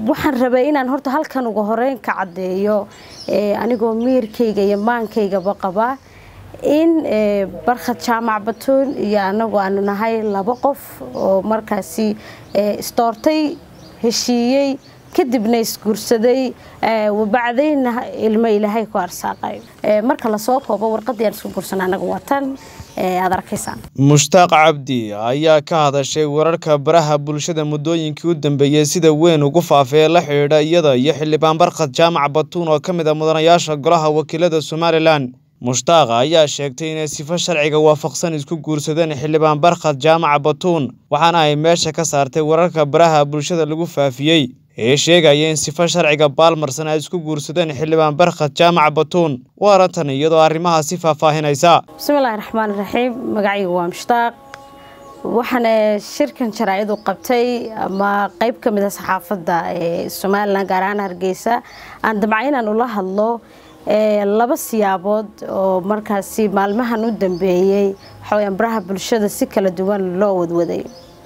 waxaan rabay inaan horta halkan uga horeyn ka caddeeyo anigoo miirkayga iyo maankaygaba qabaa in barkhad jaamac batuun iyo anagu aanu nahay laba qof oo markaasi isdoortay heshiiyey kadibna isguursaday wabacdayna ilmo ilaahay ku arsaaqay marka lasoo koobo warqadii aan isku guursan anaga watan aad arkaysaan mushtaaq cabdi ayaa ka hadashay wararka baraha bulshada muddooyinkii u dambeeyey sida weyn ugu faafee la xidhiidha iyada iyo xildhibaan barkhad jaamac batuun oo ka mid a mudanayaasha golaha wakiilada somalilan mushtaaqa ayaa sheegtay inay sifo sharciga waafaqsan isku guursadeen xildhibaan barkhad jaamac batuun waxaana ay meesha ka saartay wararka baraha bulshada lagu faafiyey ee sheegaya in sifo sharciga baalmarsan ay isku guursadeen xildhibaan barkhad jaamac batuun waarantan iyadoo arrimahaasi faahfaahinaysa bismillahi raxmaan raxiim magacayga waa mushtaaq waxaana shirkan jaraa-idu qabtay ama qeyb ka mid a saxaafadda ee somalilan gaar ahaan hargeysa aan damca inaan ula hadlo laba siyaabood oo markaasi maalmahan u dambeeyey waxaweyaan baraha bulshada si kala duwan loo wadwaday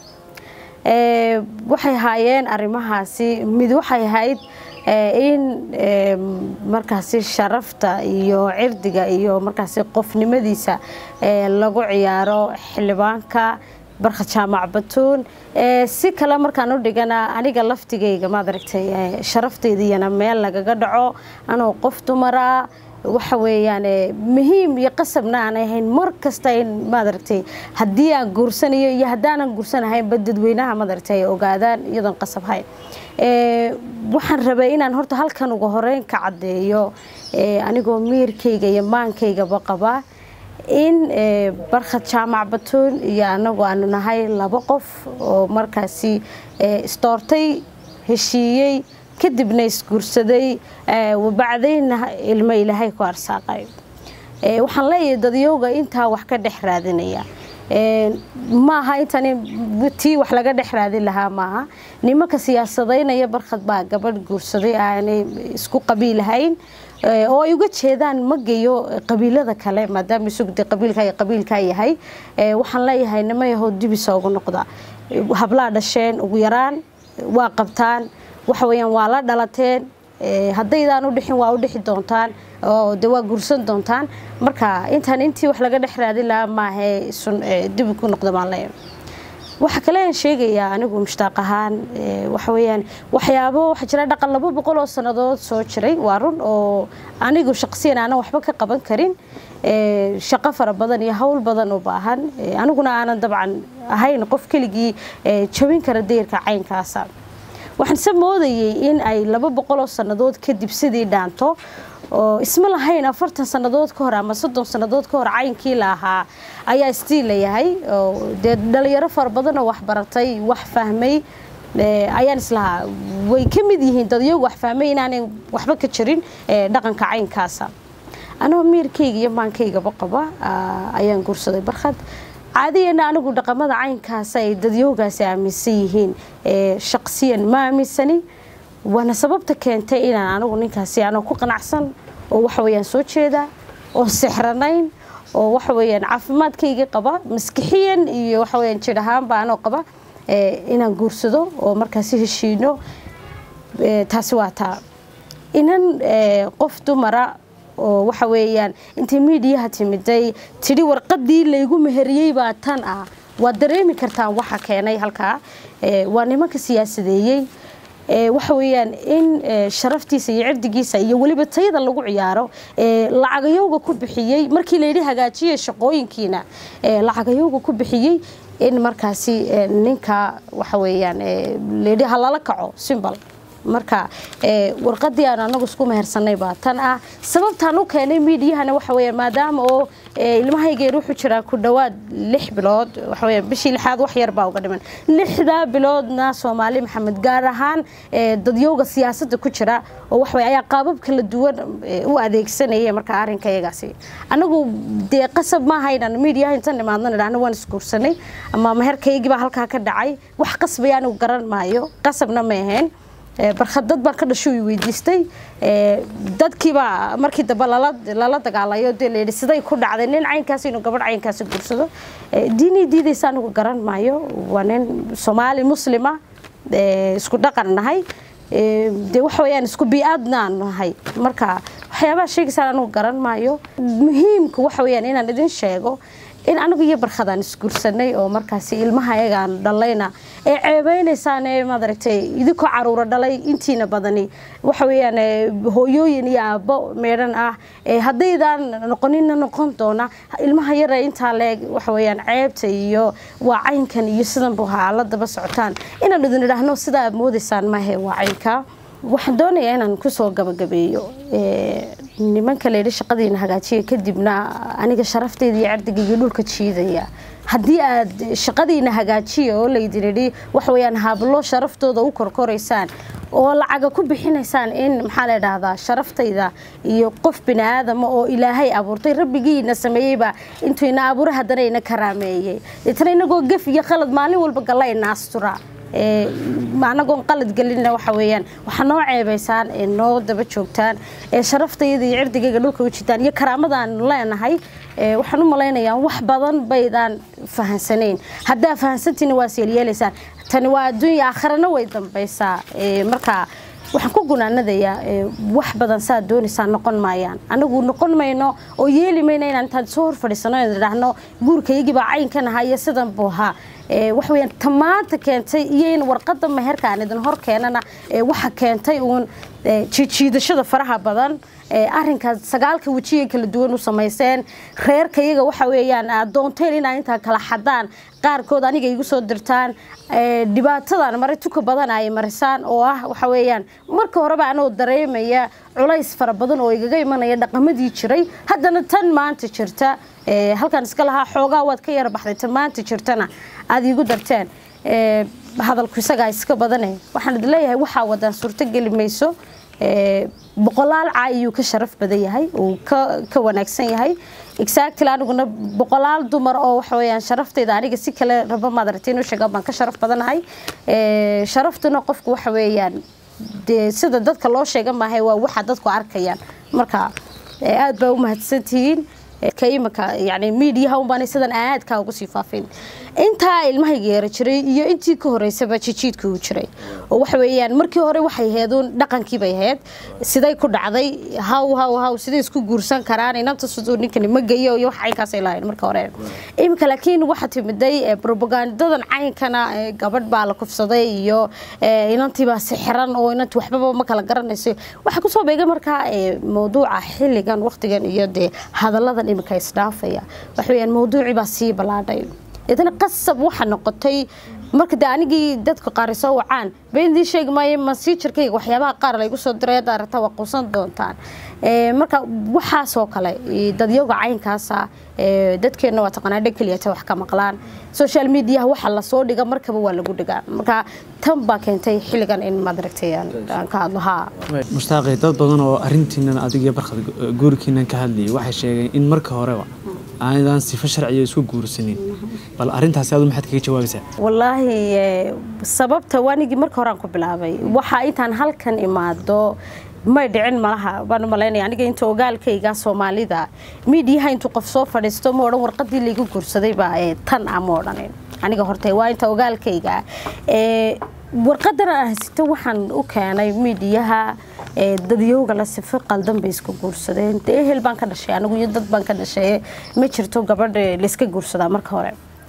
waxay ahaayeen arrimahaasi mid waxay ahayd in markaasi sharafta iyo cirdiga iyo markaasi qofnimadiisa lagu ciyaaro xildhibaanka barkhad jaamac batuun si kale markaan u dhigana aniga laftigayga maad aragtay sharafteydiyana meel lagaga dhaco anoo qof dumara waxa weeyaan muhiim iyo qasabna aan ahayn mar kasta in maad aragtay haddii aan guursanayo iyo haddaanan guursanahaynba dadweynaha maad aragtay ay ogaadaan iyadoon qasab hayn waxaan rabay inaan horta halkan uga horeyn ka caddeeyo anigoo miirkayga iyo maankaygaba qabaa in barkhad jaamac batuun iyo anagu aanu nahay laba qof oo markaasi isdoortay heshiiyey kadibna isguursaday wabacdayna ilmo ilaahay ku arsaaqay waxaan leeyahay dadyowga intaa wax ka dhex raadinaya maaha intan tii wax laga dhex raadin lahaa maaha nimanka siyaasadaynaya barkhad baa gabadh guursaday aanay isku qabiilahayn oo ay uga jeedaan ma geyo qabiilada kale maadaama isugde qabiilka qabiilkaa yahay waxaan leeyahay nima yahow dibisa ugu noqda hablaa dhasheen ugu yaraan waa qabtaan waxa weyaan waa la dhalateen haddaydaan u dhixin waa u dhixi doontaan oo de waa guursan doontaan marka intaan intii wax laga dhex raadin lahaa maahee dib ku noqda baan leeyahay waxa kale aan sheegayaa anigu mushtaaq ahaan waxa weyaan waxyaabo waxaa jira dhaqan laba boqol oo sannadood soo jiray waa run oo anigu shaqsiyan aanan waxba ka qaban karin shaqo fara badan iyo howl badan u baahan aniguna aanan dabcan ahayn qof keligii jabin kara dayrka caynkaasa waxaan se moodayay in ay laba boqoloo sannadood kadib sidii dhaanto oo isma lahayn afartan sannadood ka hor ama soddon sannadood ka hor caynkii la ahaa ayaa istii layahay dee dhalinyaro fara badan oo waxbaratay wax fahmay ayaan islahaa way ka mid yihiin dadyagu wax fahmay inaanay waxba ka jirin dhaqanka caynkaasa anoo miirkayga iyo maankaygaba qaba ayaan guursaday barkhad caadiyana anigu dhaqamada caynkaasa ay dadyowgaasi aaminsan yihiin shaqsiyan ma aaminsani waana sababta keentay inaan anigu ninkaasi anoo ku qanacsan oo waxaweyaan soo jeeda oo sixranayn oo waxaweyaan caafimaadkayga qaba maskixiyan iyo waxaweyaan jir ahaanba anoo qaba inaan guursado oo markaasi heshiino taasi waa taa inan qof dumara oo waxa weeyaan intay miidiyaha timiday tidhi warqadii laygu meheriyey baa tan ah waad dareemi kartaan waxa keenay halkaa waa nimanka siyaasadeeyey waxa weeyaan in sharaftiisa iyo cirdigiisa iyo weliba tayada lagu ciyaaro lacagayowga ku bixiyey markii layidhi hagaajiya shaqooyinkiina lacagayowga ku bixiyey in markaasi ninka waxa weeyaan layidhi halala kaco simbal marka warqadii aan anagu isku mehersanay baa tan ah sababtaan u keenay miidiyahana waxa weya maadaama oo ilmahaygeer wuxuu jiraa ku dhowaad lix bilood waxaweya bishii lixaad wax yar baa uga dhiman lixdaa biloodna soomaali maxamed gaar ahaan dadyowga siyaasadda ku jira oo waxawey ayaa qaabab kala duwan u adeegsanaya marka arrinka iyagaasi anagu dee qasab maaha inaan miidiyaha intan imaadna idhahno waan isguursanay ama meherkaygii baa halkaa ka dhacay wax qasbaya anigu garan maayo qasabna ma ahayn barkhad dad baan ka dhasho i weydiistay dadkiibaa markii dambe lala dagaalayo dee layidhi siday ku dhacday nin caynkaas inuu gabadh caynkaasi guursado diinii diidaysa anigu garan maayo waa nin soomaali muslima isku dhaqan nahay dee waxa weyaan isku bi-aadnaan nahay marka waxyaabaha sheegaysaan anugu garan maayo muhiimka waxa weyaan inaan idin sheego in anigu iyo barkhadaan isguursanay oo markaasi ilmaha ayagaan dhalayna ee ceebeynaysaan ee maaragtay idinkoo caruura dhalay intiina badani waxa weyaan hooyooyin iyo aabbo meedhan ah haddaydaan noqonina noqon doona ilmaha yara intaa leeg waxa weyaan ceebta iyo waa caynkan iyo sidanbu haa la daba socotaan inaan idin idhaahno sidaa aad moodaysaan maahe waa caynka waxaan doonayaa inaan kusoo gabagabeeyo nimanka layidhi shaqadiina hagaajiya kadibna aniga sharafteyda iyo cerdigayga dhulka jiidaya haddii aad shaqadiina hagaajiya oo laydin idhi waxaweyaan hablo sharaftooda u korkoraysaan oo lacaga ku bixinaysaan in maxaa la dhahdaa sharaftayda iyo qof bini aadama oo ilaahay abuurtay rabbigiina sameeyeyba intuu ina abuure haddana ina karaameeyey deetana inagoo gef iyo khalad maalin walba galla ina astura anagoon qalad gelina waxa weyaan waxaa noo ceebaysaan ee noo daba joogtaan ee sharaftayda iyo cirdigayga dhulka u jitaan iyo karaamadaan leenahay waxaan u malaynayaa wax badan baydaan fahansanayn haddaa fahansantiina waa seelyeelaysaan tani waa adduunya aakharana way dambaysaa marka waxaan ku gunaanadayaa wax badan saad doonaysaan noqon maayaan anagu noqon mayno oo yeeli mayno inaan intaan soo hor fadhiisano idhaahno guurkaygibaa caynkan ahaa iyo sidan buu ahaa waxaweyaan tamaanta keentay iyo in warqada meherka aan idin hor keenana waxa keentay uun jiijiidashada faraha badan arinkaas sagaalka wejiga kala duwan u samayseen reerka iyaga waxa weeyaan adoonteen inaa intaa kala xadaan qaarkood aniga igu soo dirtaan dhibaatadan maray tuka badan ay marisaan oo ah waxa weeyaan marka horeba anoo dareemaya culays fara badan oo igaga imanaya dhaqamadii jiray haddana tan maanta jirta halkaan iska lahaa xoogaa waad ka yara baxday tan maanta jirtana aada iigu darteen hadalku isagaa iska badane waxaan idin leeyahay waxaa wadaan suurto geli mayso boqolaal caay ayuu ka sharaf badan yahay uu ka wanaagsan yahay exactly aniguna boqolaal dumar oo waxa weyaan sharaftayda aniga si kale raba maadaragtay inuu sheegaan baan ka sharaf badanahay sharaftuna qofku waxa weeyaan dee sida dadka loo sheega maahay waa waxa dadku arkayaan marka aad baa u mahadsantihiin ka imika yani miidiyaha unbaan sidan aadkaa ugu sii faafin intaa ilmahayga yeera jiray iyo intii ka horeysaba jijiidka uu jiray oo waxa weeyaan markii hore waxay aheeduun dhaqankii bay ahayd siday ku dhacday haw haw haw siday isku guursan karaan inanta siduu ninkani ma geeyo iyo wax caynkaasay lahayn marka hore imika laakiin waxaa timiday propagandadan caynkana gabadh baa la kufsaday iyo inantiibaa sixiran oo inanti waxbaba ma kala garanayso waxaa kusoo beegay markaa mawduuca xilligan waqtigan iyo dee hadalladan imika isdhaafaya waxa weeyaan mawduucii baa sii ballaadhay idana qasab waxa noqotay marka de anigii dadka qaari soo wacaan beendiin sheegi maayo masiijarkayga waxyaabaha qaar laygu soo diray hadda aragta waa quusan doontaan marka waxaasoo kale dadyoga caynkaasa dadkeenna waa taqaanaa dhan keliyata wax ka maqlaan social mediaha waxa lasoo dhiga markaba waa lagu dhigaa marka tan baa keentay xilligan in maadaragtay aan ka hadlo haa mushtaaqi dad badan oo arintiinan adiga iyo barkad guurkiinan ka hadlayay waxay sheegeen in marka horeba aanadaan sifo sharciya isku guursanin bal arintaasi adu maxaad kaga jawaabaysaa wallaahi sababta waanigii marka horaan ku bilaabay waxaa intaan halkan imaado may dhicin malaha baan malaynaya aniga inta ogaalkayga soomaalida miidiyaha intuu qof soo fadhiisto ma odhan warqadii laygu guursadayba tan ah ma odhanin aniga horta waa inta ogaalkayga warqadan aan haysito waxaan u keenay miidiyaha dadyowga la sifo qaldan bay iska guursadeen dee ehel baan ka dhashay anigu iyo dad baan ka dhashay ma jirto gabadh layska guursadaa marka hore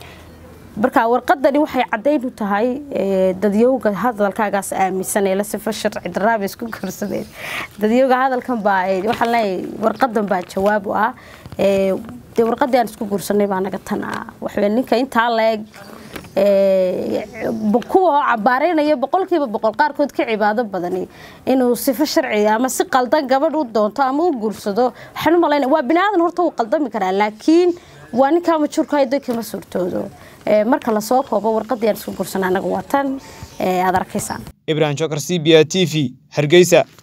marka warqadani waxay caddayn u tahay dadyowga hadalkaagaas aaminsan ee la sifo sharci daraaba isku guursadeen dadyowga hadalkan baa waxaan leeyahay warqadan baa jawaab u ah dee warqadii aan isku guursanay baa naga tan ah waxawey ninka intaa leeg kuwa oo cabaareynaya boqolkiiba boqol qaarkood ka cibaado badani inuu sifo sharci ama si qaldan gabadh u doonto ama u guursado waxaan u malaynaya waa bini aadan horta wuu qaldami karaa laakiin waa ninkaa majuurka haydo kama suurtoodo marka lasoo koobo warqadii aan isku guursanay anaga waa tan aad arkaysaan ibrahim jokar c b a t v hargeysa